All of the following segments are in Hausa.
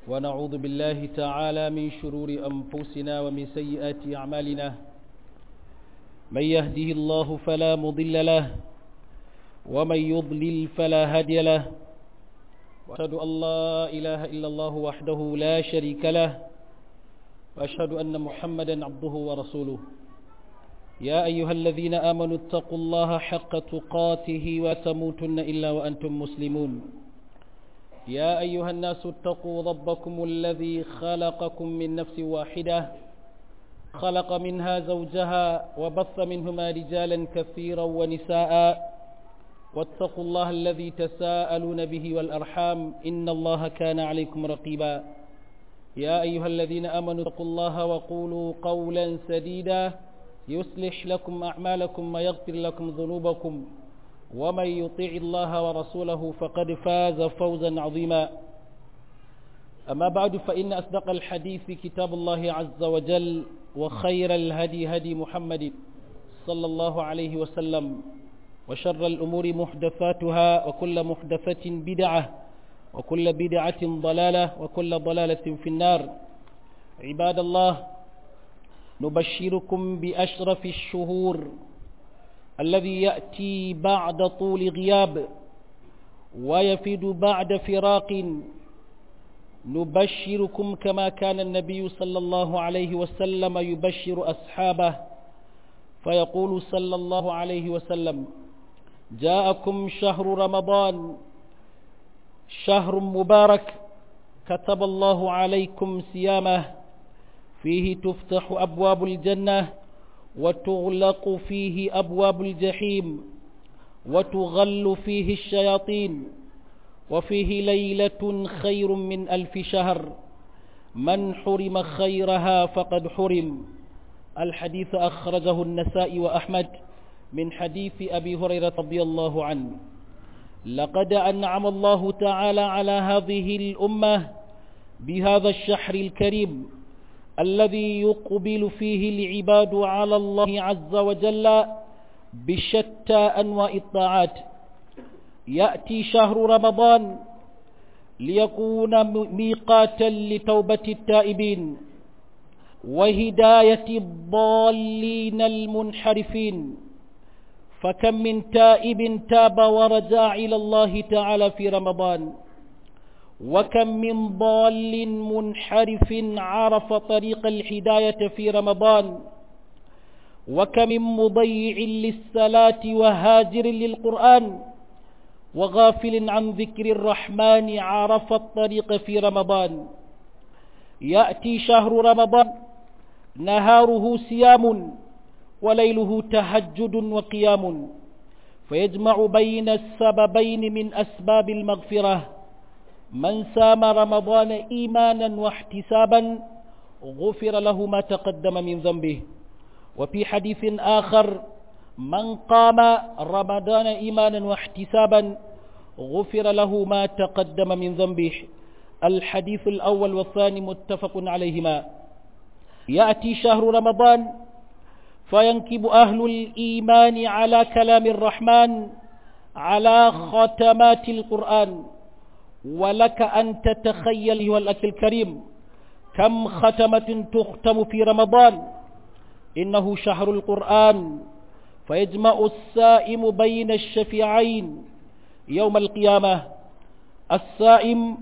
ونعوذ بالله تعالى من شرور أنفسنا ومن سيئات أعمالنا من يهده الله فلا مضل له ومن يضلل فلا هادي له وأشهد أن لا إله إلا الله وحده لا شريك له وأشهد أن محمدا عبده ورسوله يا أيها الذين آمنوا اتقوا الله حق تقاته وتموتن إلا وأنتم مسلمون يا أيها الناس اتقوا ربكم الذي خلقكم من نفس واحدة خلق منها زوجها وبث منهما رجالا كثيرا ونساء واتقوا الله الذي تساءلون به والأرحام إن الله كان عليكم رقيبا يا أيها الذين آمنوا اتقوا الله وقولوا قولا سديدا يصلح لكم أعمالكم ويغفر لكم ذنوبكم ومن يطيع الله ورسوله فقد فاز فوزا عظيما أما بعد فإن أصدق الحديث كتاب الله عز وجل وخير الهدي هدي محمد صلى الله عليه وسلم وشر الأمور محدثاتها وكل محدثة بدعة وكل بدعة ضلالة وكل ضلالة في النار عباد الله نبشركم بأشرف الشهور الذي يأتي بعد طول غياب ويفيد بعد فراق نبشركم كما كان النبي صلى الله عليه وسلم يبشر أصحابه فيقول صلى الله عليه وسلم جاءكم شهر رمضان شهر مبارك كتب الله عليكم صيامه فيه تفتح أبواب الجنة وتغلق فيه أبواب الجحيم وتغل فيه الشياطين وفيه ليلة خير من ألف شهر من حرم خيرها فقد حرم الحديث أخرجه النساء وأحمد من حديث أبي هريرة رضي الله عنه لقد أنعم الله تعالى على هذه الأمة بهذا الشهر الكريم الذي يقبل فيه العباد على الله عز وجل بشتى أنواع الطاعات يأتي شهر رمضان ليكون ميقاتا لتوبة التائبين وهداية الضالين المنحرفين فكم من تائب تاب ورجع إلى الله تعالى في رمضان وكم من ضال منحرف عرف طريق الهداية في رمضان وكم من مضيع للصلاة وهاجر للقرآن وغافل عن ذكر الرحمن عرف الطريق في رمضان يأتي شهر رمضان نهاره صيام وليله تهجد وقيام فيجمع بين السببين من أسباب المغفرة من سام رمضان إيمانا واحتسابا غفر له ما تقدم من ذنبه وفي حديث آخر من قام رمضان إيمانا واحتسابا غفر له ما تقدم من ذنبه الحديث الأول والثاني متفق عليهما يأتي شهر رمضان فينكب أهل الإيمان على كلام الرحمن على ختمات القرآن ولك أن تتخيل أيها الأخ الكريم كم ختمة تختم في رمضان إنه شهر القرآن فيجمع السائم بين الشفيعين يوم القيامة السائم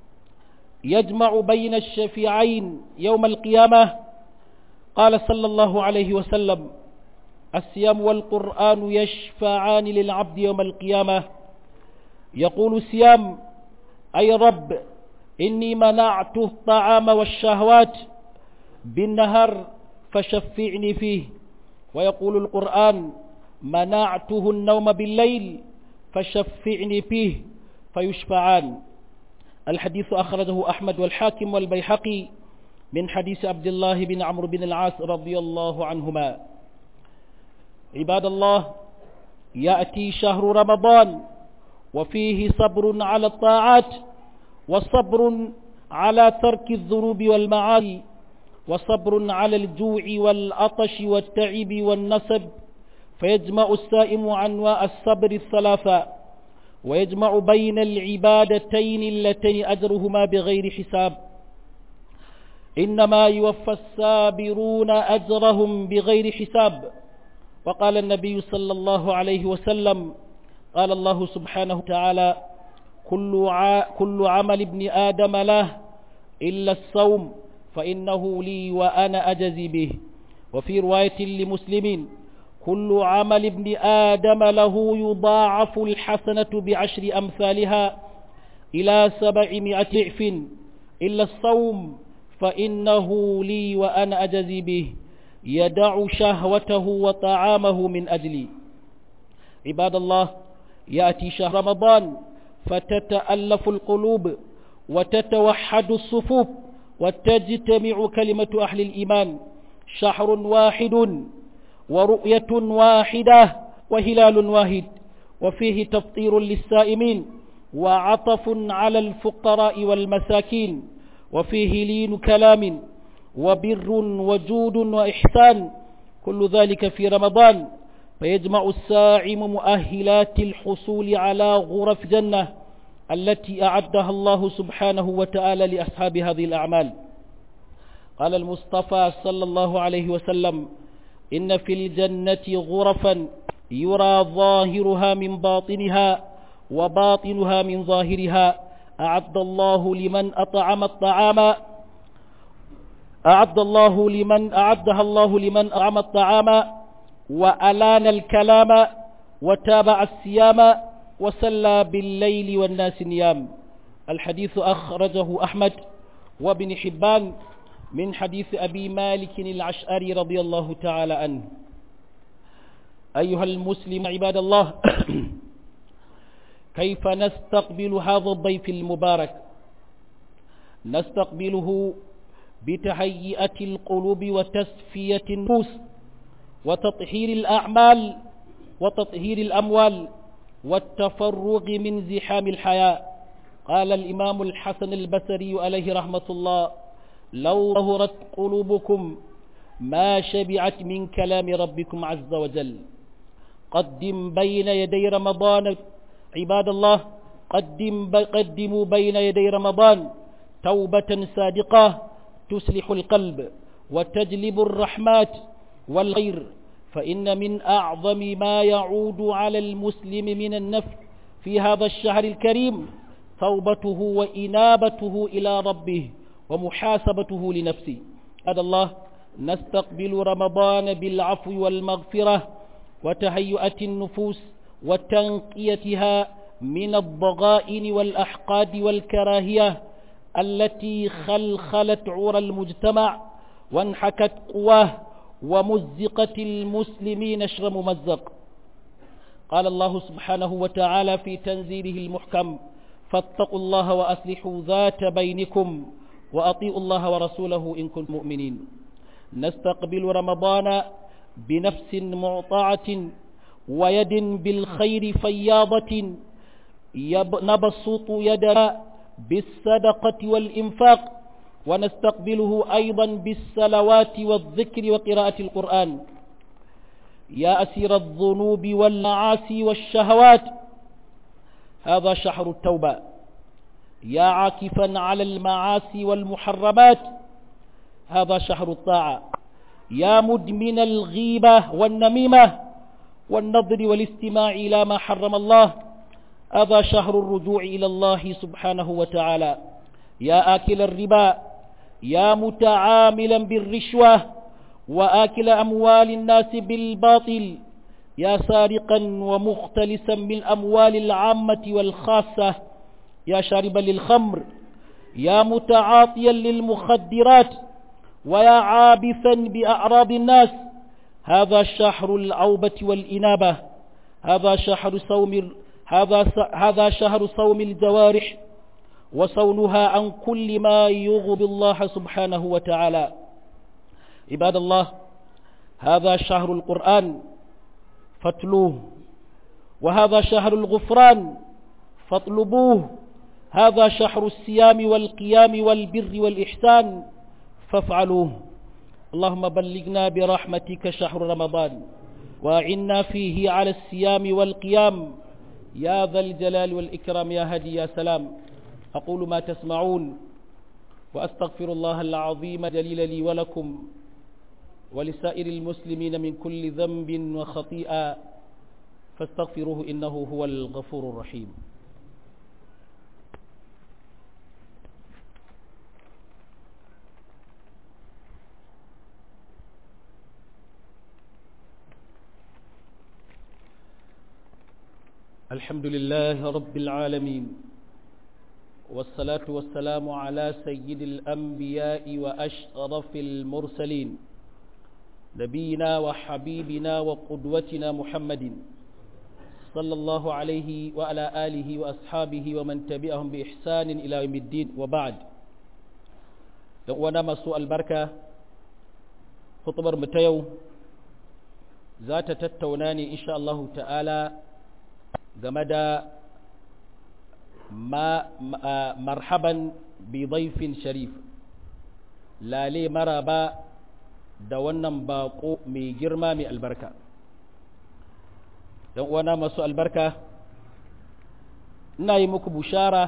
يجمع بين الشفيعين يوم القيامة قال صلى الله عليه وسلم الصيام والقرآن يشفعان للعبد يوم القيامة يقول الصيام أي رب إني منعت الطعام والشهوات بالنهر فشفعني فيه ويقول القرآن منعته النوم بالليل فشفعني فيه فيشفعان الحديث أخرجه أحمد والحاكم والبيحقي من حديث عبد الله بن عمرو بن العاص رضي الله عنهما عباد الله يأتي شهر رمضان وفيه صبر على الطاعات وصبر على ترك الذنوب والمعاصي وصبر على الجوع والعطش والتعب والنسب فيجمع السائم عنواء الصبر الثلاثة ويجمع بين العبادتين اللتين أجرهما بغير حساب إنما يوفى السابرون أجرهم بغير حساب وقال النبي صلى الله عليه وسلم قال الله سبحانه وتعالى كل, ع... كل عمل ابن آدم له إلا الصوم فإنه لي وأنا أجزي به وفي رواية لمسلمين كل عمل ابن آدم له يضاعف الحسنة بعشر أمثالها إلى سبعمائة ضعف إلا الصوم فإنه لي وأنا أجزي به يدع شهوته وطعامه من أجلي عباد الله يأتي شهر رمضان فتتألف القلوب وتتوحد الصفوف وتجتمع كلمة أهل الإيمان شهر واحد ورؤية واحدة وهلال واحد وفيه تفطير للسائمين وعطف على الفقراء والمساكين وفيه لين كلام وبر وجود وإحسان كل ذلك في رمضان فيجمع الساعم مؤهلات الحصول على غرف جنة التي أعدها الله سبحانه وتعالى لأصحاب هذه الأعمال قال المصطفى صلى الله عليه وسلم إن في الجنة غرفا يرى ظاهرها من باطنها وباطنها من ظاهرها أعد الله لمن أطعم الطعام أعد الله لمن أعدها الله لمن أطعم الطعام وألان الكلام وتابع الصيام وسلى بالليل والناس نيام الحديث أخرجه أحمد وابن حبان من حديث أبي مالك العشأري رضي الله تعالى عنه أيها المسلم عباد الله كيف نستقبل هذا الضيف المبارك نستقبله بتهيئة القلوب وتصفية النفوس وتطهير الأعمال وتطهير الأموال والتفرغ من زحام الحياة قال الإمام الحسن البصري عليه رحمة الله لو ظهرت قلوبكم ما شبعت من كلام ربكم عز وجل قدم بين يدي رمضان عباد الله قدم قدموا بين يدي رمضان توبة صادقة تصلح القلب وتجلب الرحمات والخير فإن من أعظم ما يعود على المسلم من النفع في هذا الشهر الكريم توبته وإنابته إلى ربه ومحاسبته لنفسه هذا الله نستقبل رمضان بالعفو والمغفرة وتهيئة النفوس وتنقيتها من الضغائن والأحقاد والكراهية التي خلخلت عور المجتمع وانحكت قواه ومزقت المسلمين شر ممزق قال الله سبحانه وتعالى في تنزيله المحكم فاتقوا الله وأصلحوا ذات بينكم وأطيعوا الله ورسوله إن كنتم مؤمنين نستقبل رمضان بنفس معطعة ويد بالخير فياضة نبسط يدنا بالصدقة والإنفاق ونستقبله أيضا بالصلوات والذكر وقراءة القرآن يا أسير الذنوب والمعاصي والشهوات هذا شهر التوبة يا عاكفا على المعاصي والمحرمات هذا شهر الطاعة يا مدمن الغيبة والنميمة والنظر والاستماع إلى ما حرم الله هذا شهر الرجوع إلى الله سبحانه وتعالى يا آكل الربا يا متعاملا بالرشوة وآكل أموال الناس بالباطل يا سارقا ومختلسا من أموال العامة والخاصة يا شاربا للخمر يا متعاطيا للمخدرات ويا عابثا بأعراض الناس هذا شهر العوبة والإنابة هذا شهر صوم هذا هذا شهر صوم الجوارح وصونها عن كل ما يغضب الله سبحانه وتعالى عباد الله هذا شهر القرآن فاتلوه وهذا شهر الغفران فاطلبوه هذا شهر الصيام والقيام والبر والإحسان فافعلوه اللهم بلغنا برحمتك شهر رمضان وأعنا فيه على الصيام والقيام يا ذا الجلال والإكرام يا هدي يا سلام أقول ما تسمعون وأستغفر الله العظيم جليل لي ولكم ولسائر المسلمين من كل ذنب وخطيئة فاستغفروه إنه هو الغفور الرحيم الحمد لله رب العالمين والصلاة والسلام على سيد الأنبياء وأشرف المرسلين نبينا وحبيبنا وقدوتنا محمد صلى الله عليه وعلى آله وأصحابه ومن تبعهم بإحسان إلى يوم الدين وبعد وانا مسوء البركة خطبر متيو ذات تتوناني إن شاء الله تعالى game da marhaban bi daifin sharif lale maraba da wannan bako mai girma mai albarka don uwana masu albarka ina yi muku bushara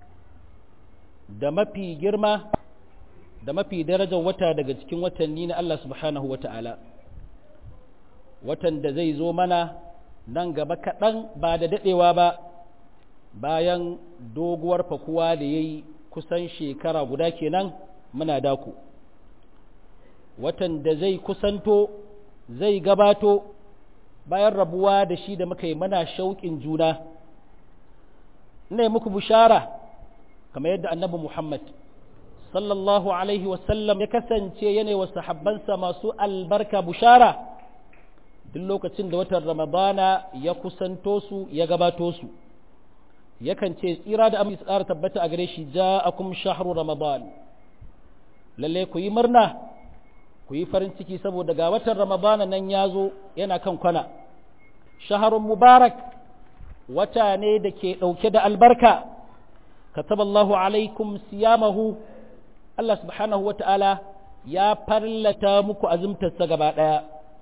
da mafi girma da mafi darajar wata daga cikin watanni na Allah subhanahu wa ta'ala watan da zai zo mana nan gaba kaɗan ba da daɗewa ba bayan doguwar fakuwa da ya yi kusan shekara guda kenan muna daku watan da zai kusanto zai gabato bayan rabuwa da shi da muka yi mana shauƙin juna ina yi muku bushara kamar yadda annabi muhammad sallallahu alaihi wasallam ya kasance yanayi wa sahabbansa masu albarka bushara duk lokacin da watan ramadana ya kusanto su ya gabato su yakan ce tsira da amince tsara tabbata a gare shi ja'akum shahru ramadan lalle ku yi murna ku yi farin ciki saboda ga watan ramadana nan ya zo yana kan kwana shaharun mubarak wata ne da ke ɗauke da albarka kataballahu alaikum siyamahu Allah subhanahu wa ta'ala ya farlata muku azumtarsa gaba ɗaya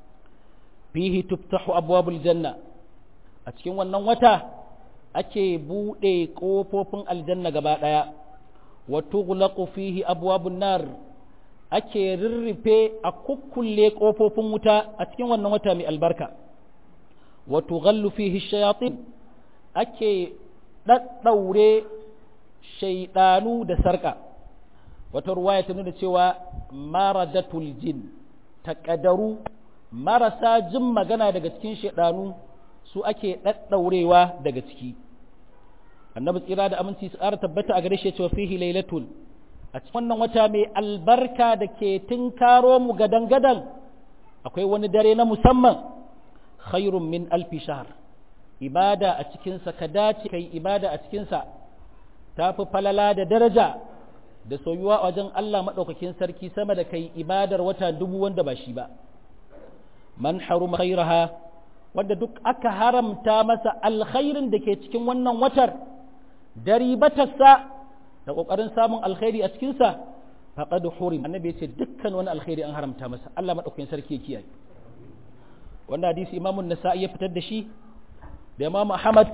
fihi tuftahu abwabul janna a cikin wannan wata ake buɗe ƙofofin aljanna gaba ɗaya wa tughlaqu fihi abwabun nar ake rirrife a kukkulle ƙofofin wuta a cikin wannan wata mai albarka wa tughallu fihi shayatin ake daddaure shaydanu da sarka wata ruwaya ta nuna cewa maradatul jin taqadaru marasa jin magana daga cikin shaidanu su ake ɗaɗɗaurewa daga ciki annabi tsira da aminci su ƙara tabbata a gare shi cewa fihi lailatul a cikin wannan wata mai albarka da ke tinkaro mu gadan gadan akwai wani dare na musamman khairun min alfi shahr ibada a cikinsa ka dace kai ibada a cikinsa ta fi falala da daraja da soyuwa a wajen Allah maɗaukakin sarki sama da kai ibadar wata dubu wanda ba shi ba man haruma khairaha wanda duk aka haramta masa alkhairin da ke cikin wannan watar daribatarsa da ƙoƙarin samun alkhairi a cikinsa faqad hurim annabi ya ce dukkan wani alkhairi an haramta masa Allah madaukakin sarki ya kiyaye wannan hadisi imamu nasa'i ya fitar da shi da imam ahmad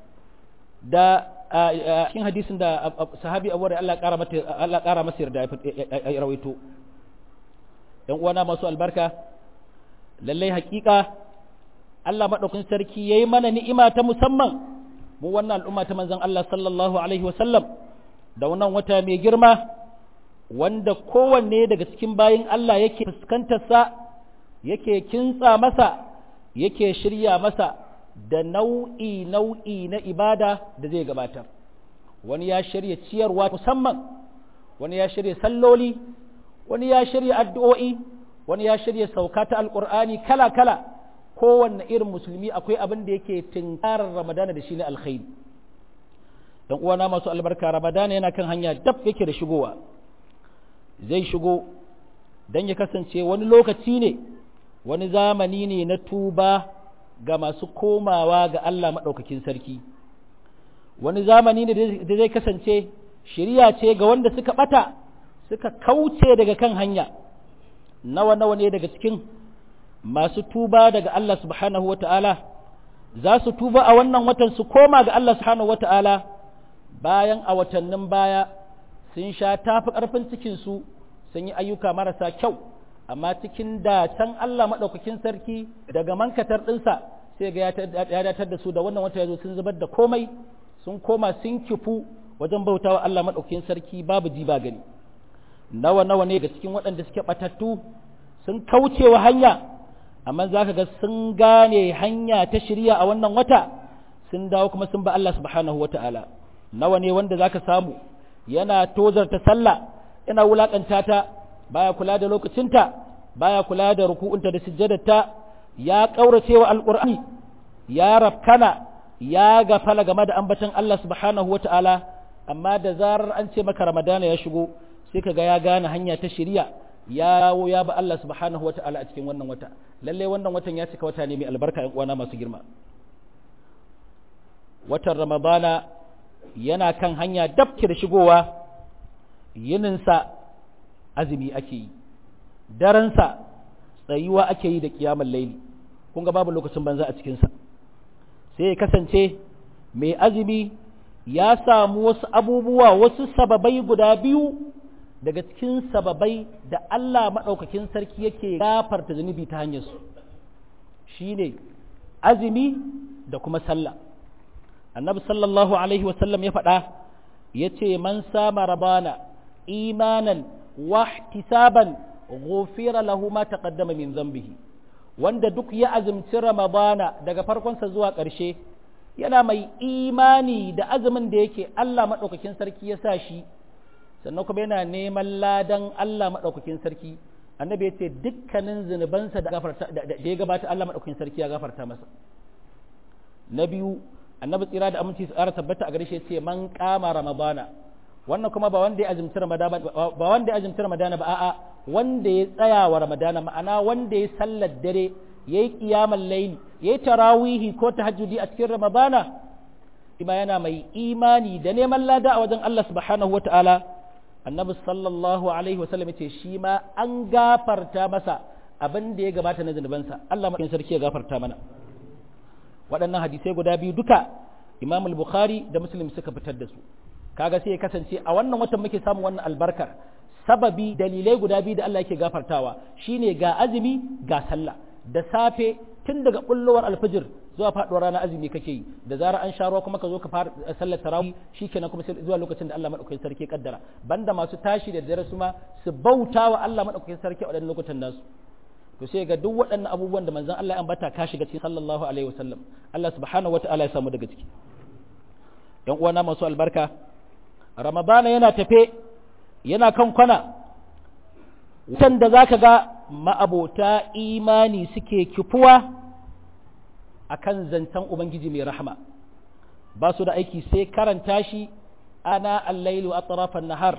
da cikin hadisin da sahabi abu da Allah ƙara mata Allah ƙara masa yarda ya rawaito ɗan uwana masu albarka lallai hakika Allah maɗaukin sarki ya yi mana ni'ima ta musamman mu wannan al'umma ta manzan Allah sallallahu Alaihi wasallam da wannan wata mai girma wanda kowanne daga cikin bayin Allah yake fuskantarsa yake kintsa masa yake shirya masa da nau'i nau'i na ibada da zai gabatar wani ya shirya ciyarwa musamman wani ya shirya salloli wani ya shirya addu'o'i wani ya shirya sauka ta alƙur'ani kala-kala kowanne irin musulmi akwai abin da yake tinkarar ramadana da shi na alkhairi don uwana masu albarka ramadana yana kan hanya dab yake da shigowa zai shigo don ya kasance wani lokaci ne wani zamani ne na tuba ga masu komawa ga Allah maɗaukakin sarki wani zamani ne da zai kasance shirya ce ga wanda suka ɓata suka kauce daga kan hanya nawa nawa ne daga cikin masu tuba daga Allah subhanahu wa ta'ala za su tuba a wannan watan su koma ga Allah subhanahu wa ta'ala bayan a watannin baya sun sha tafi ƙarfin cikinsu sun yi ayyuka marasa kyau amma cikin da can Allah maɗaukakin sarki daga mankatar ɗinsa sai ga ya datar da su da wannan wata ya zo sun zubar da komai sun koma sun kifu wajen bautawa Allah maɗaukakin sarki babu ji ba gani nawa nawa ne ga cikin waɗanda suke ɓatattu sun kaucewa hanya amma za ka ga sun gane hanya ta shirya a wannan wata sun dawo kuma sun ba Allah subhanahu wa ta'ala nawa ne wanda za ka samu yana tozarta sallah yana wulaƙanta ta baya kula da lokacinta baya kula da ruku'unta da sujjadarta ya ƙaurace wa alƙur'ani ya rafkana ya gafala game da ambatan Allah subhanahu wa ta'ala amma da zarar an ce maka ramadana ya shigo sai ka ga ya gane hanya ta shirya ya dawo ya ba Allah subhanahu wa ta'ala a cikin wannan wata lalle wannan watan ya cika wata ne mai albarka ƴan uwana masu girma watan ramadana yana kan hanya dabke da shigowa yininsa azumi ake yi daransa tsayuwa ake yi da kiyamar laili kun ga babu lokacin banza a cikinsa sai ya kasance mai azumi ya samu wasu abubuwa wasu sababai guda biyu daga cikin sababai da Allah maɗaukakin sarki yake gafarta zunubi ta hanyarsu shi ne azumi da kuma sallah annabi sallallahu alaihi wasallam ya faɗa ya ce man sama rabana imanan wahtisaban ghufira lahu ma taqaddama min zambihi wanda duk ya azumci ramadana daga farkonsa zuwa ƙarshe yana mai imani da azumin da yake Allah maɗaukakin sarki ya sa shi sannan kuma yana neman ladan Allah maɗaukakin sarki annabi ya ce dukkanin zunubansa da ya gabata Allah maɗaukakin sarki ya gafarta masa na biyu annabi tsira da aminci su ƙara tabbata a gare shi ce man kama ramadana wannan kuma ba wanda ya azumci ramadana ba wanda ya azumci ramadana ba a'a wanda ya tsaya wa ramadana ma'ana wanda ya sallar dare yayi qiyamul layli yayi tarawihi ko tahajjudi a cikin ramadana ima yana mai imani da neman lada a wajen Allah subhanahu wataala annabi sallallahu alaihi wasallam yace shi ma an gafarta masa abin da ya gabata na zunubansa Allah maɗaukin sarki ya gafarta mana waɗannan hadisai guda biyu duka Imam al-Bukhari da Muslim suka fitar da su kaga sai ya kasance a wannan watan muke samun wannan albarkar sababi dalilai guda biyu da Allah yake gafartawa shine ga azumi ga sallah da safe tun daga bullowar alfijir zuwa faduwar ranar azumi kake yi da zarar an sha ruwa kuma ka zo ka fara sallar tarawih shikenan kuma sai zuwa lokacin da Allah madaukakin sarki kaddara banda masu tashi da dare su ma su bauta wa Allah madaukakin sarki a wadannan lokutan nasu to sai ga duk waɗannan abubuwan da manzon Allah ya ambata ka shiga cikin sallallahu alaihi wasallam Allah subhanahu wataala ya samu daga ciki yan uwana masu albarka ramadana yana tafe yana kan kwana wutan da zaka ga ma'abota imani suke kifuwa akan zancen ubangiji mai rahama ba su da aiki sai karanta shi ana allailu a tsarafan nahar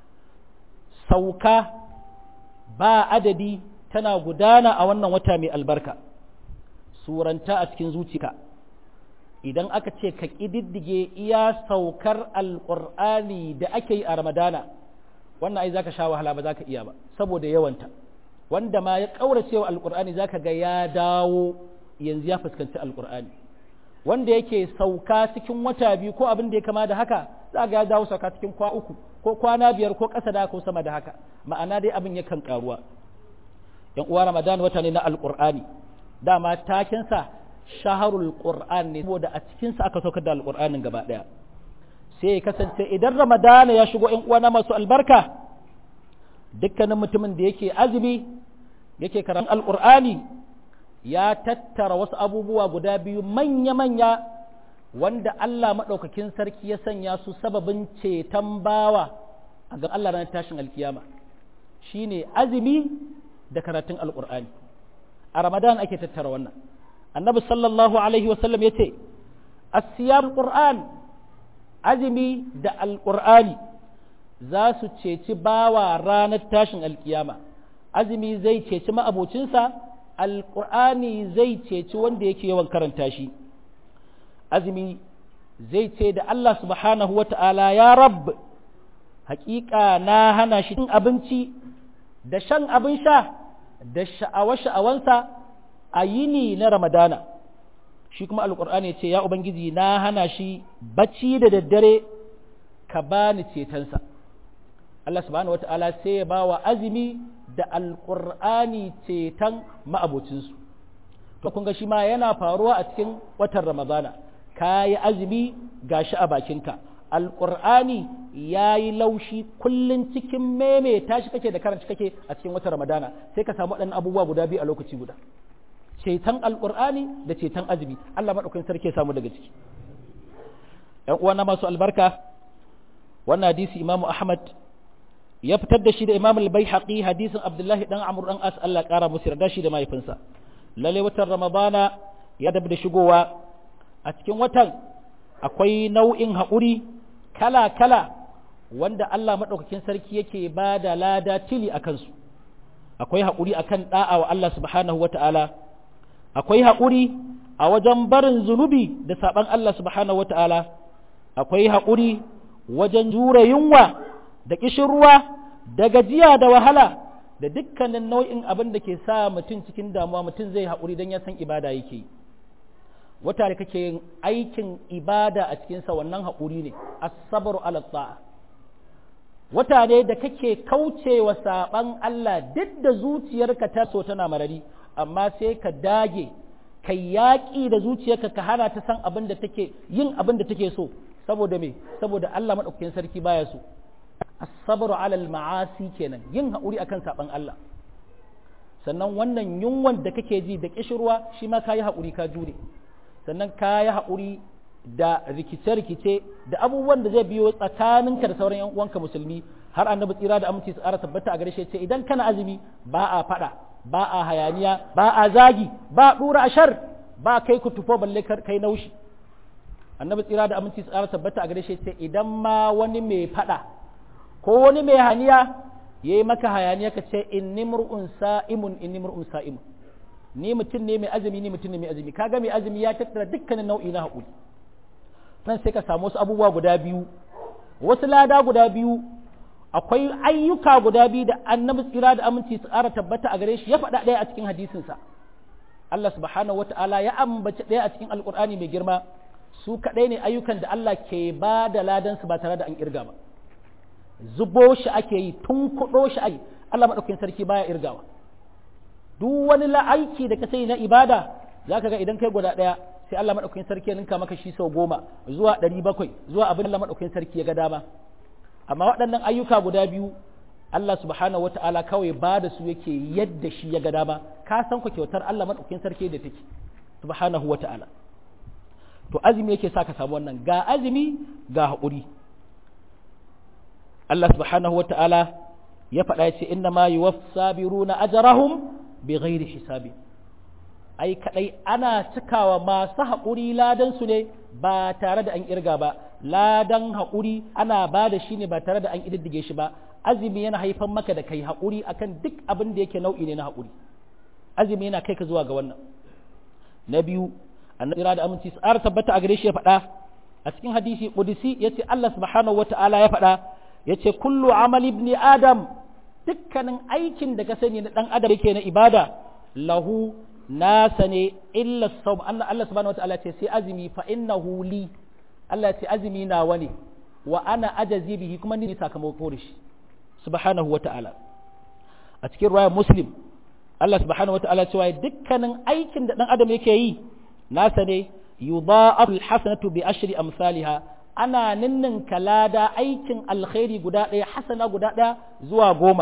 sauka ba adadi tana gudana a wannan wata mai albarka suranta a cikin zuciya idan aka ce ka ƙididdige iya saukar alƙur'ani da ake yi a ramadana wannan ai zaka sha wahala ba za ka iya ba saboda yawanta wanda ma ya ƙaurace wa alƙur'ani za ka ga ya dawo yanzu ya fuskanci alƙur'ani wanda yake sauka cikin wata biyu ko abin da ya kama da haka za ga ya dawo sauka cikin kwa uku ko kwana biyar ko ƙasa da ko sama da haka ma'ana dai abin yakan ƙaruwa yan uwa ramadan wata ne na alƙur'ani dama takensa shaharul qur'an ne saboda a cikinsa aka saukar da alƙur'anin gaba ɗaya sai ya kasance idan ramadana ya shigo yan uwana masu albarka dukkanin mutumin da yake azumi yake karatun alƙur'ani ya tattara wasu abubuwa guda biyu manya-manya wanda Allah maɗaukakin sarki ya sanya su sababin ceton bawa a ga Allah ranar tashin alkiyama shine azumi da karatun alƙur'ani a ramadan ake tattara wannan annabi sallallahu alaihi wasallam ya ce asiyar qur'an azumi da alƙur'ani za su ceci bawa ranar tashin alkiyama azumi zai ceci ma'abocinsa alƙur'ani zai ceci wanda yake yawan karanta shi azumi zai ce da Allah subhanahu wa ta'ala ya rab haƙiƙa na hana shi cin abinci da shan abin sha da sha'awa-sha'awansa a yini na ramadana shi kuma alƙur'ani ce ya ubangiji na hana shi bacci da daddare ka bani cetonsa Allah subhanahu wata'ala sai ya ba wa azumi da alƙur'ani ceton ma'abocinsu to kun ga shi ma yana faruwa a cikin watan ramadana ka yi azumi gashi a bakinka alƙur'ani ya yi laushi kullum cikin meme tashi kake da karanci kake a cikin watan ramadana sai ka samu waɗannan abubuwa guda biyu a lokaci guda ceton alƙur'ani da ceton azumi Allah maɗaukakin sarki ya samu daga ciki ‘yan uwana masu albarka wannan hadisi imamu ahmad ya fitar da shi da imam al-baihaqi hadisin abdullahi dan amr dan as Allah ƙara musu yarda shi da mahaifinsa lalle watan ramadana ya dabi da shigowa a cikin watan akwai nau'in haƙuri kala-kala wanda Allah maɗaukakin sarki yake ba da lada tili a kansu akwai haƙuri a kan ɗa'a wa Allah subhanahu wata'ala akwai haƙuri a wajen barin zunubi da saɓan Allah subhanahu wata'ala akwai haƙuri wajen jure yunwa da ƙishirwa da gajiya da wahala da dukkanin nau'in abin da ke sa mutum cikin damuwa mutum zai haƙuri don ya san ibada yake yi wata da kake yin aikin ibada a cikinsa wannan haƙuri ne asabaru ala ta'a wata ne da kake kaucewa saɓan Allah duk da zuciyarka ta so tana marari amma sai ka dage ka yaƙi da zuciyarka ka hana ta san abin da take yin abin da take so saboda me saboda Allah madaukakin sarki baya so asabaru ala ma'asi kenan yin haƙuri akan saɓan Allah sannan wannan yunwan da kake ji da kishirwa shi ma ka yi haƙuri ka jure sannan ka yi haƙuri da rikice-rikice da abubuwan da zai biyo tsakaninka da sauran yan uwanka musulmi har annabi tsira da aminci su ƙara tabbata a gare shi ce idan kana azumi ba a faɗa ba a hayaniya ba a zagi ba a ɗura ashar ba kai ku tufo balle kai naushi annabi tsira da aminci su ƙara tabbata a gare shi ce idan ma wani mai faɗa ko wani mai haniya ya yi maka hayaniya ka ce inni mur'un sa'imun inni mur'un sa'imun ni mutum ne mai azumi ni mutum ne mai azumi kaga mai azumi ya tattara dukkanin nau'i na haƙuri nan sai ka samu wasu abubuwa guda biyu wasu lada guda biyu akwai ayyuka guda biyu da annabi tsira da aminci su ƙara tabbata a gare shi ya faɗa ɗaya a cikin hadisinsa Allah subhanahu wata'ala ya ambaci ɗaya a cikin alƙur'ani mai girma su kaɗai ne ayyukan da Allah ke ba da ladansu ba tare da an irga ba zubo shi ake yi tun kuɗo shi ake Allah maɗaukakin sarki baya irgawa duk wani la'aiki da ka sai na ibada za ka ga idan kai guda ɗaya sai Allah maɗaukakin sarki ya ninka maka shi sau goma zuwa ɗari bakwai zuwa abin Allah maɗaukakin sarki ya ga dama amma waɗannan ayyuka guda biyu Allah subhanahu wa ta'ala kawai ba da su yake yadda shi ya ga dama ka san ku kyautar Allah maɗaukakin sarki da take subhanahu wa ta'ala to azumi yake sa ka samu wannan ga azumi ga haƙuri Allah subhanahu wa ta'ala ya faɗa ya ce inna ma yi sabiruna ajrahum bi ghairi hisabi ai kadai ana cikawa masu haƙuri ladan su ne ba tare da an irga ba ladan haƙuri ana ba da shi ne ba tare da an ƙididdige shi ba azumi yana haifan maka da kai haƙuri akan duk abin da yake nau'i ne na haƙuri azumi yana kai ka zuwa ga wannan na biyu annabi da aminci tsara tabbata a gare shi ya faɗa a cikin hadisi qudsi yace Allah subhanahu wata'ala ya faɗa yace kullu amali ibni adam dukkanin aikin da ka sani na dan adam yake na ibada lahu nasa ne illa sawm Allah Allah subhanahu wataala ce sai azumi fa innahu li Allah ce azumi nawa ne wa ana ajazi bihi kuma ni sakamako da shi subhanahu wataala a cikin riwayar muslim Allah subhanahu wataala cewa dukkanin aikin da dan adam yake yi nasa ne yudha'afu alhasanatu bi ashri amsalha ana ninnin kalada aikin alkhairi guda ɗaya hasana guda ɗaya zuwa goma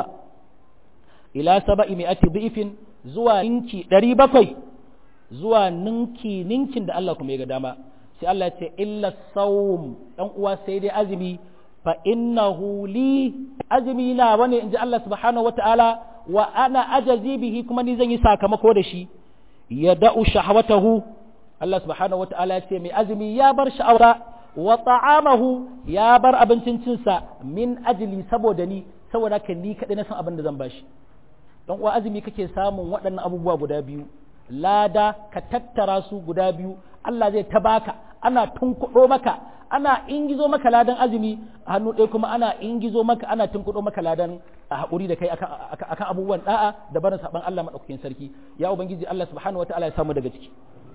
ila saba'i mi'ati dhi'fin zuwa ninki ɗari bakwai zuwa ninki ninkin da Allah kuma ya ga dama sai Allah ce illa sawm dan uwa sai dai azumi fa innahu li azumi na wani inji Allah subhanahu wata'ala wa ana ajazi bihi kuma ni zan yi sakamako da shi ya da'u shahwatahu Allah subhanahu wata'ala ya ce mai azumi ya bar sha'awa wa ta'amahu ya bar abincin cinsa min ajli saboda ni saboda kan ni kadai na san abin da zan bashi don uwa azumi kake samun waɗannan abubuwa guda biyu lada ka tattara su guda biyu Allah zai ta baka ana tunkuɗo maka ana ingizo maka ladan azumi a hannu ɗaya kuma ana ingizo maka ana tunkuɗo maka ladan a haƙuri da kai akan abubuwan da'a da barin saban Allah maɗaukakin sarki ya ubangiji Allah subhanahu wataala ya samu daga ciki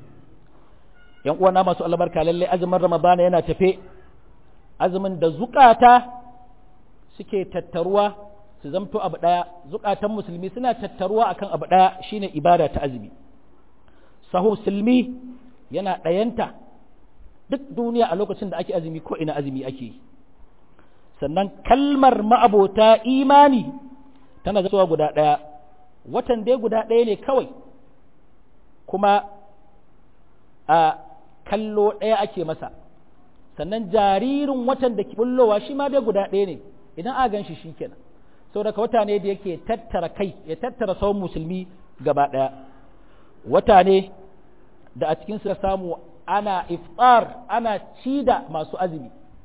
yan uwana masu albarka lallai azumin ramadana yana tafe azumin da zukata suke tattaruwa su zamto abu ɗaya zukatan musulmi suna tattaruwa akan abu ɗaya shine ibada ta azumi sahu musulmi yana ɗayanta duk duniya a lokacin da ake azumi ko ina azumi ake yi sannan kalmar ma'abota imani tana zuwa guda ɗaya watan dai guda ɗaya ne kawai kuma a kallo ɗaya ake masa sannan jaririn watan da ke bullowa shi ma dai guda ɗaya ne idan a gan shi shi kenan saboda wata ne da yake tattara kai ya tattara sauran musulmi gaba ɗaya wata ne da a cikin suka samu ana iftar ana ci da masu azumi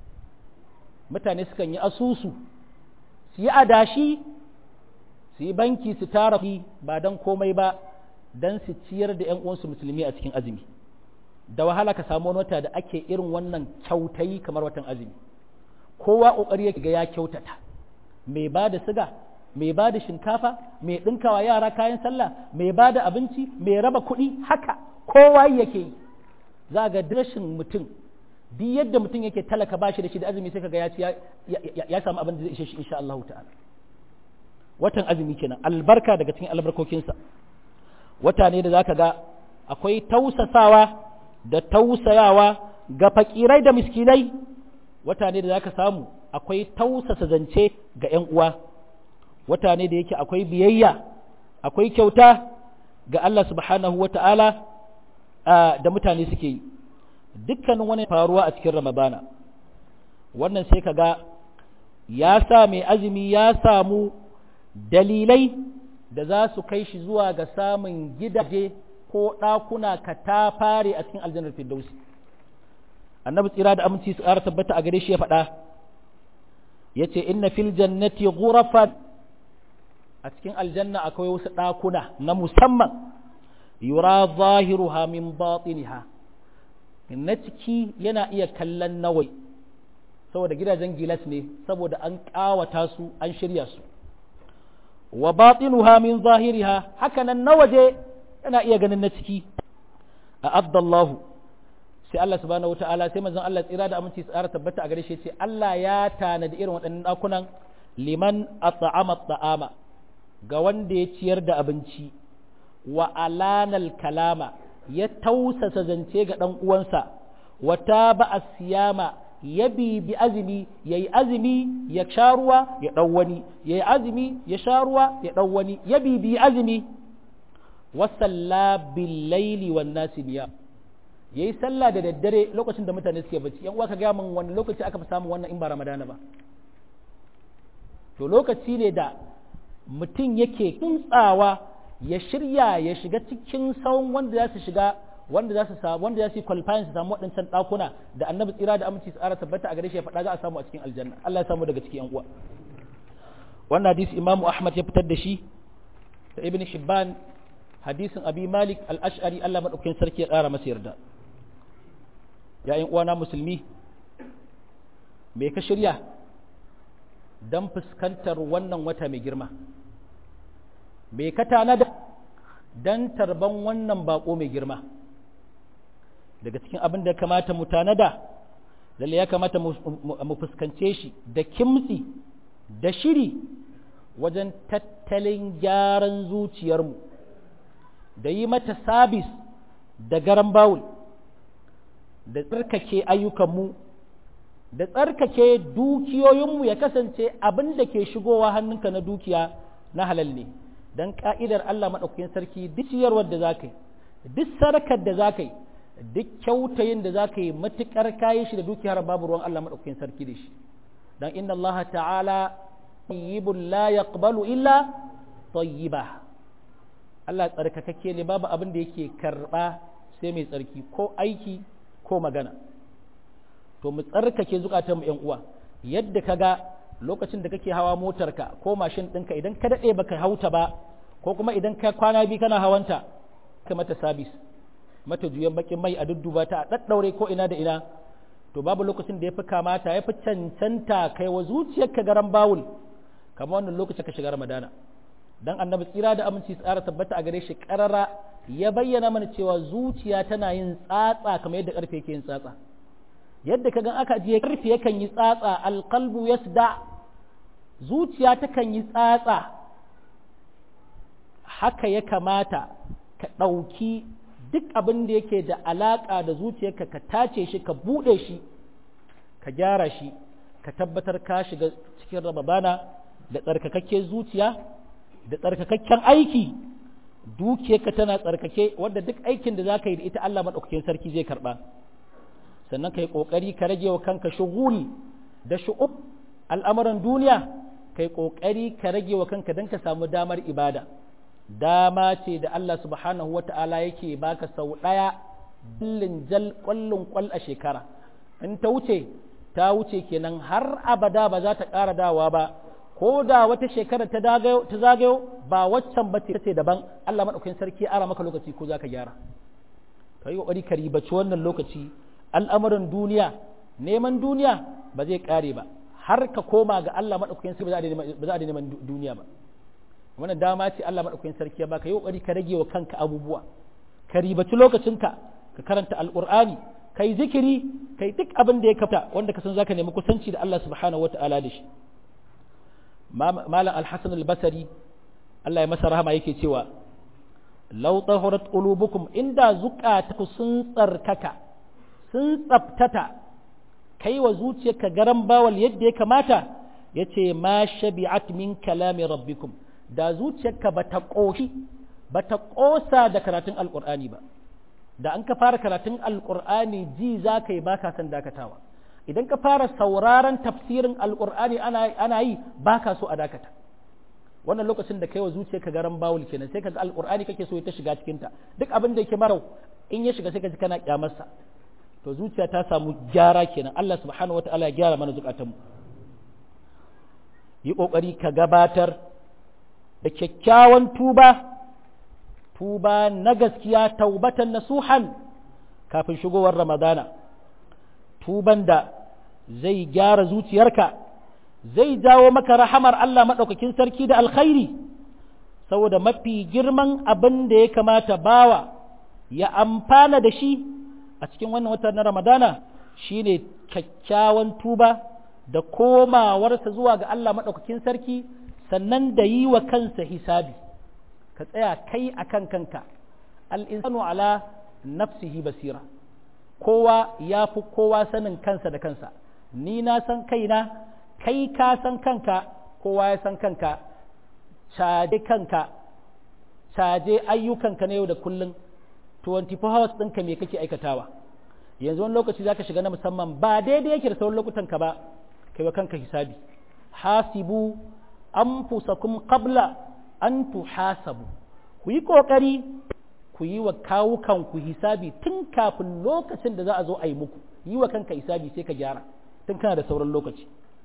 mutane sukan yi asusu su yi adashi su yi banki su tara ba don komai ba don su ciyar da 'yan uwansu musulmi a cikin azumi da wahala ka samu wani wata da ake irin wannan kyautayi kamar watan azumi kowa ƙoƙari yake ga ya kyautata mai ba da siga mai ba da shinkafa mai ɗinkawa yara kayan sallah mai ba da abinci mai raba kuɗi haka kowa yake yi za ga rashin mutum duk yadda mutum yake talaka bashi da shi da azumi sai kaga ya ci ya samu abin da zai ishe shi insha Allah ta'ala watan azumi kenan albarka daga cikin albarkokinsa wata ne da zaka ga akwai tausasawa da tausayawa ga fakirai da miskinai wata ne da zaka samu akwai tausasa zance ga 'yan uwa wata ne da yake akwai biyayya akwai kyauta ga Allah subhanahu wa ta'ala da mutane suke yi dukkanin wani faruwa a cikin ramadana wannan sai ka ga ya sa mai azumi ya samu dalilai da za su kai shi zuwa ga samun gidaje ko ɗakuna ka ta fare a cikin aljanar firdausi annabi tsira da aminci su ƙara tabbata a gare shi ya faɗa ya ce inna fil jannati ghurafan a cikin aljanna akwai wasu ɗakuna na musamman yura zahiruha min batiniha na ciki yana iya kallon nawai saboda gidajen gilas ne saboda an ƙawata su an shirya su wa batinuha min zahiriha haka nan na waje yana iya ganin na ciki a abdallahu sai Allah subhanahu wata'ala sai manzon Allah tsira da aminci tsara tabbata a gare shi ce Allah ya tanadi irin waɗannan ɗakunan liman at'ama ta'ama ga wanda ya ciyar da abinci wa alanal kalama ya tausasa zance ga ɗan uwansa wa taba siyama ya bibi azumi ya yi azumi ya sha ruwa ya ɗau wani ya yi azumi ya sha ruwa ya ɗau wani ya bibi azumi wasalla billaili wan nasi niya ya yi sallah da daddare lokacin da mutane suke bacci yan uwa ka gaya min wani lokaci aka fi samun wannan in ba ramadana ba to lokaci ne da mutum yake kuntsawa ya shirya ya shiga cikin sauran wanda za su shiga wanda za su samu wanda za su yi qualifying su samu waɗancan ɗakuna da annabi tsira da aminci su ƙara tabbata a gare shi ya faɗa za a samu a cikin aljanna Allah ya samu daga cikin yan uwa wannan hadisi imamu ahmad ya fitar da shi da ibn hibban hadisin abi malik al-ash'ari Allah madaukakin sarki ya ƙara masa yarda ya yan uwana musulmi me ka shirya dan fuskantar wannan wata mai girma me ka tanada dan tarban wannan bako mai girma daga cikin abin da kamata mu tanada lalle ya kamata mu fuskance shi da kimtsi da shiri wajen tattalin gyaran zuciyarmu da yi mata sabis da garan bawul da tsarkake ayyukanmu da tsarkake dukiyoyinmu ya kasance abin da ke shigowa hannunka na dukiya na halal ne don ka'idar Allah maɗaukakin sarki duk ciyarwar da za ka yi duk sarakar da za ka yi duk kyautayin da za ka yi matuƙar kayi shi da dukiyar babu ruwan Allah maɗaukakin sarki da shi don inna Allah ta'ala tayyibun la yaqbalu illa tayyiba Allah tsarkakakke ne babu abin da yake karɓa sai mai tsarki ko aiki ko magana to mu tsarkake zukatanmu ƴan uwa yadda ka ga lokacin da kake hawa motarka ko mashin ɗinka idan ka daɗe baka hauta ba ko kuma idan ka kwana biyu kana hawanta ka mata sabis mata juyan bakin mai a dudduba ta a ɗaɗɗaure ko ina da ina to babu lokacin da ya fi kamata ya fi cancanta kai wa zuciyarka garan bawul kamar wannan lokacin ka shiga ramadana dan annabi tsira da aminci tsara tabbata a gare shi karara ya bayyana mana cewa zuciya tana yin tsatsa kamar yadda karfe yake yin tsatsa yadda ka gan aka ajiye karfe yakan yi tsatsa alqalbu yasda zuciya takan yi tsatsa haka ya kamata ka ɗauki duk abin da yake da alaƙa da zuciyarka ka tace shi ka buɗe shi ka gyara shi ka tabbatar ka shiga cikin rababana da tsarkakakken zuciya da tsarkakakken aiki dukiyarka tana tsarkake wadda duk aikin da za ka yi da ita Allah maɗaukakin sarki zai karɓa sannan ka yi ƙoƙari ka rage wa kanka shugul da shu'ub al'amuran duniya ka yi ƙoƙari ka rage wa kanka don ka samu damar ibada dama ce da Allah subhanahu wa ta'ala yake baka sau ɗaya billin jal ƙwallon ƙwal a shekara in ta wuce ta wuce kenan har abada ba za ta ƙara dawa ba ko da wata shekara ta zagayo ba waccan ba ce daban Allah maɗaukakin sarki ya ara maka lokaci ko za ka gyara ka yi ƙoƙari ka ribaci wannan lokaci al'amuran duniya neman duniya ba zai ƙare ba har ka koma ga Allah maɗaukakin sarki ba za a neman duniya ba wannan dama ce Allah maɗaukakin sarki ya baka yi ƙoƙari ka rage wa kanka abubuwa ka ribaci lokacinka ka karanta alƙur'ani ka yi zikiri ka yi duk abin da ya kafta wanda ka san za ka nemi kusanci da Allah subhanahu wa ta'ala da shi malam alhassan albasari Allah ya masa rahama yake cewa lau tahurat qulubukum inda zukataku sun tsarkaka sun tsabtata kai wa zuciyarka garan bawal yadda ya kamata yace ma shabi'at min kalami rabbikum da zuciyarka bata koshi bata kosa da karatun alqur'ani ba da an ka fara karatun alqur'ani ji za ka yi baka san dakatawa idan ka fara sauraron tafsirin alkur'ani ana yi ba ka so a dakata wannan lokacin da kai wa zuciya ka garan bawul kenan sai ka ga alkur'ani kake so ta shiga cikin ta duk abin da yake marau in ya shiga sai ka ji kana kyamarsa to zuciya ta samu gyara kenan Allah subhanahu wataala ya gyara mana zukatanmu yi kokari ka gabatar da kyakkyawan tuba tuba na gaskiya taubatan nasuhan kafin shigowar ramadana tuban da zai gyara zuciyarka zai jawo maka rahamar Allah maɗaukakin sarki da alkhairi saboda mafi girman abin da ya kamata bawa ya amfana da shi a cikin wannan watan na ramadana shine kyakkyawan tuba da komawarsa zuwa ga Allah maɗaukakin sarki sannan da yi wa kansa hisabi ka tsaya kai akan kanka al'insanu ala nafsihi basira kowa ya fi kowa sanin kansa da kansa ni na san kaina kai ka san kanka kowa ya san kanka caje kanka caje ayyukanka na yau da kullum 24 hours ɗinka me kake aikatawa yanzu wani lokaci zaka shiga na musamman ba daidai yake da sauran lokutan ka ba kai wa kanka hisabi hasibu anfusakum qabla an tuhasabu ku yi kokari ku yi wa kawukanku hisabi tun kafin lokacin da za a zo a yi muku yi wa kanka hisabi sai ka gyara tun kana da sauran lokaci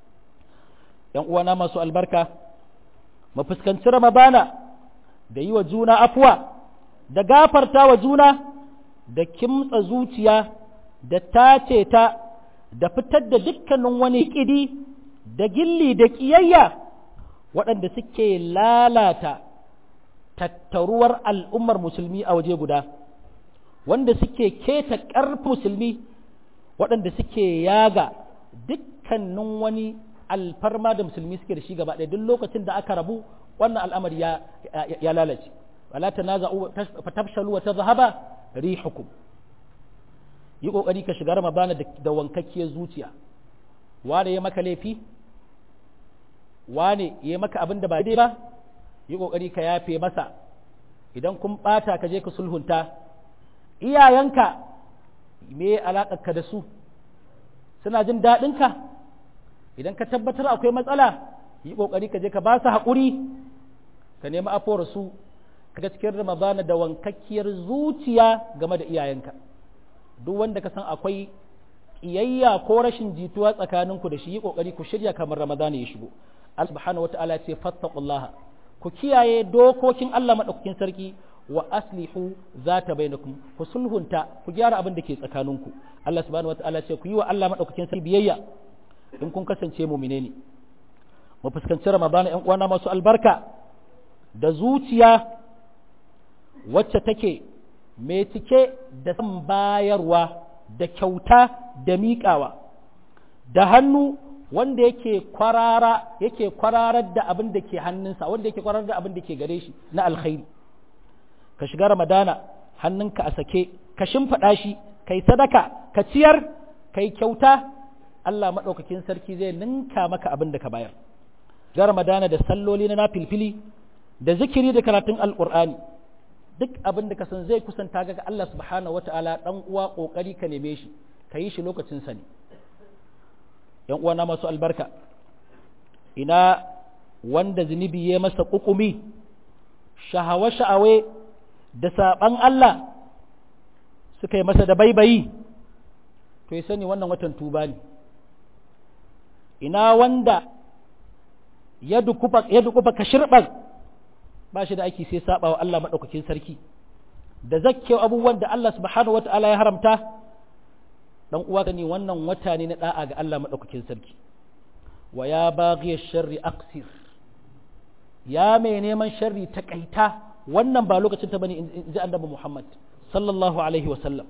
yan uwana masu albarka mu fuskanci ramadana da yi wa juna afuwa da gafarta wa juna da kimtsa zuciya da tace ta da fitar da dukkanin wani ƙidi da gilli da ƙiyayya waɗanda suke lalata tattaruwar al'ummar musulmi a waje guda wanda suke keta ƙarfi musulmi waɗanda suke yaga dukkanin wani alfarma da musulmi suke da shi gaba ɗaya duk lokacin da aka rabu wannan al'amari ya, ya, lalace wala ta naza fatafshalu wa ta zahaba rihukum yi ƙoƙari ka shiga ramadana da wankakkiyar zuciya wane ya maka laifi wane ya maka abin da ba daidai ba yi ƙoƙari ka yafe masa idan kun ɓata ka je ka sulhunta iyayenka me alaƙarka da su suna jin daɗinka idan ka tabbatar akwai matsala yi ƙoƙari ka je ka ba su haƙuri ka nemi afuwar su kaga cikin ramadana da wankakkiyar zuciya game da iyayenka duk wanda ka san akwai ƙiyayya ko rashin jituwa tsakaninku da shi yi ƙoƙari ku shirya kamar ramadana ya shigo Allah subhanahu wata'ala ce fattaqullaha ku kiyaye dokokin Allah madaukakin sarki wa aslihu zata bainakum ku sulhunta ku gyara abin da ke tsakaninku Allah subhanahu wata'ala ce ku yi wa Allah madaukakin sarki biyayya in kun kasance mu'mine ne mu fuskanci ramadana ƴan uwana masu albarka da zuciya wacce take mai cike da san bayarwa da kyauta da miƙawa da hannu wanda yake kwarara yake kwararar da abin da ke hannunsa wanda yake kwararar da abin da ke gare shi na alkhairi ka shiga ramadana hannunka a sake ka shimfiɗa shi kai sadaka ka ciyar kai kyauta Allah maɗaukakin sarki zai ninka maka abin da ka bayar ga ramadana da salloli na nafilfili da zikiri da karatun alƙur'ani duk abin da ka san zai kusanta ga Allah subhanahu wataala dan uwa kokari ka neme shi ka yi shi lokacin sa ne yan uwana masu albarka ina wanda zunubi ya masa kukumi shahawa sha'awe da saban Allah suka yi masa da baibayi to ya sani wannan watan tuba ne ina wanda ya dukufa ya dukufa kashirban ba shi da aiki sai saba wa Allah madaukakin sarki da zakke abubuwan da Allah subhanahu wataala ya haramta dan uwa ne wannan wata ne na da'a ga Allah madaukakin sarki wa ya baghi sharri aqsir ya mai neman sharri takaita wannan ba lokacin ta bane in ji annabi Muhammad sallallahu alaihi wa sallam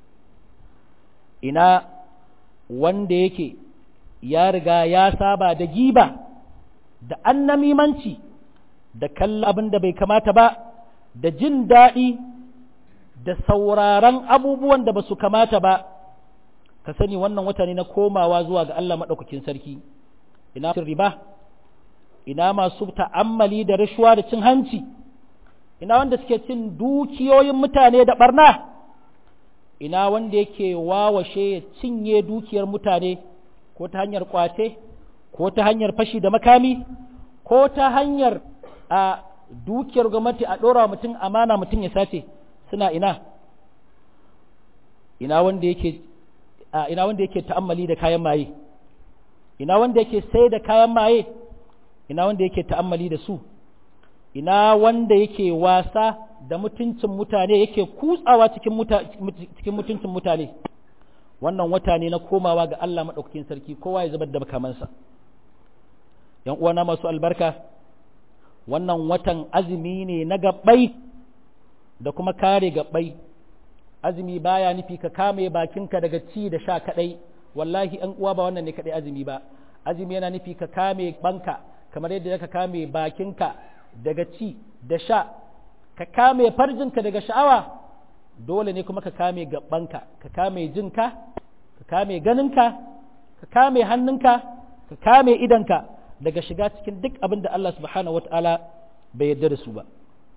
ina wanda yake ya riga ya saba da giba da annamimanci da kalla abin da bai kamata ba da jin daɗi da sauraron abubuwan da ba su kamata ba ka sani wannan wata ne na komawa zuwa ga Allah maɗaukakin sarki ina riba ina masu ta'ammali da rashuwa da cin hanci ina wanda suke cin dukiyoyin mutane da barna ina wanda yake wawashe ya cinye dukiyar mutane ko ta hanyar kwace ko ta hanyar fashi da makami ko ta hanyar a dukiyar gwamnati a ɗora mutum amana mutum ya sace suna ina ina wanda yake a ina wanda yake ta'ammali da kayan maye ina wanda yake sai da kayan maye ina wanda yake ta'ammali da su ina wanda yake wasa da mutuncin mutane yake kutsawa cikin cikin mutuncin mutane wannan wata ne na komawa ga Allah maɗaukakin sarki kowa ya zubar da makamansa ‘yan uwana masu albarka wannan watan azumi ne na gabbai da kuma kare gabbai azumi baya nufi ka kame bakinka daga ci da sha kadai wallahi ‘yan uwa ba wannan ne kadai azumi ba azumi yana nufi ka kame banka kamar yadda ka kame bakinka daga ci da sha ka kame farjinka daga sha'awa dole ne kuma ka kame gabanka ka kame jinka ka kame ganinka ka kame hannunka ka kame idanka daga shiga cikin duk abin da Allah subhanahu wata'ala bai yarda da su ba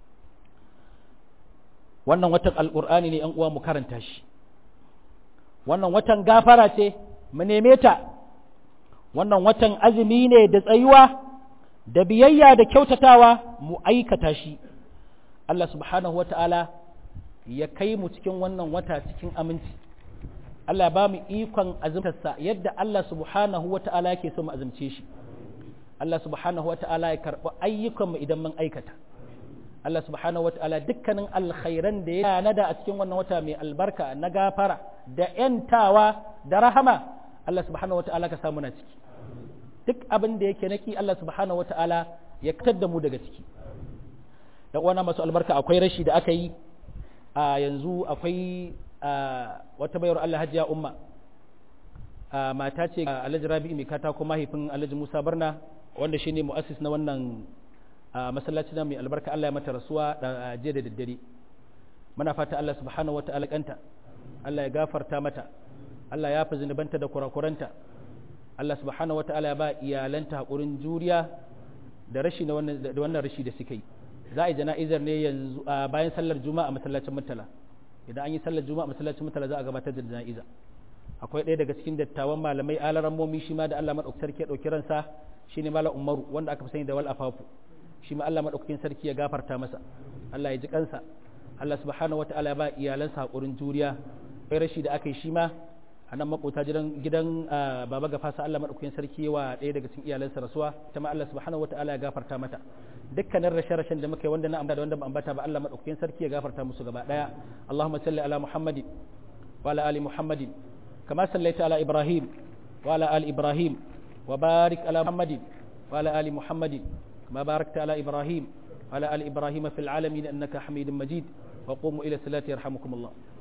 wannan watan alkur'ani ne yan uwa mu karanta shi wannan watan gafara ce mu neme ta wannan watan azumi ne da tsayuwa da biyayya da kyautatawa mu aikata shi Allah subhanahu wata'ala ya kai mu cikin wannan wata cikin aminci Allah ya ba mu ikon azumtarsa yadda Allah subhanahu wa ta'ala yake so mu azumce shi Allah subhanahu wa ta'ala ya karɓi ayyukanmu idan mun aikata Allah subhanahu wa ta'ala dukkanin alkhairan da ya nada a cikin wannan wata mai albarka na gafara da ‘yantawa da rahama Allah subhanahu wa ta'ala ka samu na ciki duk abin da yake naki Allah subhanahu wa ta'ala ya fitar da mu daga ciki da uwana masu albarka akwai rashi da aka yi a yanzu akwai wata bayar Allah hajiya umma mata ce alhaji rabi'u mai katako mahaifin alhaji musa barna wanda shi ne mu'assis na wannan masallaci na mai albarka Allah ya mata rasuwa da jiya da daddare muna fata Allah subhanahu wa ta'ala kanta Allah ya gafarta mata Allah ya fi zunubanta da kurakuranta Allah subhanahu wa ta'ala ya ba iyalanta haƙurin juriya da rashi da wannan rashi da suka yi za a yi jana'izar ne yanzu bayan sallar juma'a a masallacin mutala idan an yi sallar juma'a a masallacin mutala za a gabatar da jana'iza akwai ɗaya daga cikin dattawan malamai alaran momi shi ma da Allah madaukakin sarki ya ɗauki ransa shine malam Umaru wanda aka fi sani da wal afafu shi ma Allah madaukakin sarki ya gafarta masa Allah ya ji kansa Allah subhanahu wataala ya ba iyalansa hakurin juriya kai rashi da aka yi shi ma a nan makota gidan gidan baba gafasa Allah madaukakin sarki wa ɗaya daga cikin iyalansa rasuwa ita ma Allah subhanahu wataala ya gafarta mata dukkanin rashe-rashen da muka yi wanda na ambata da wanda ba ambata ba Allah madaukakin sarki ya gafarta musu gaba daya Allahumma salli ala Muhammadin wa ala ali Muhammadin kama sallaita ala Ibrahim wa ala ali Ibrahim wa barik ala Muhammadin wa ala ali Muhammadin kama barakta ala Ibrahim wa ala ali Ibrahim fil alamin innaka Hamidum Majid wa qumu ila salati yarhamukumullah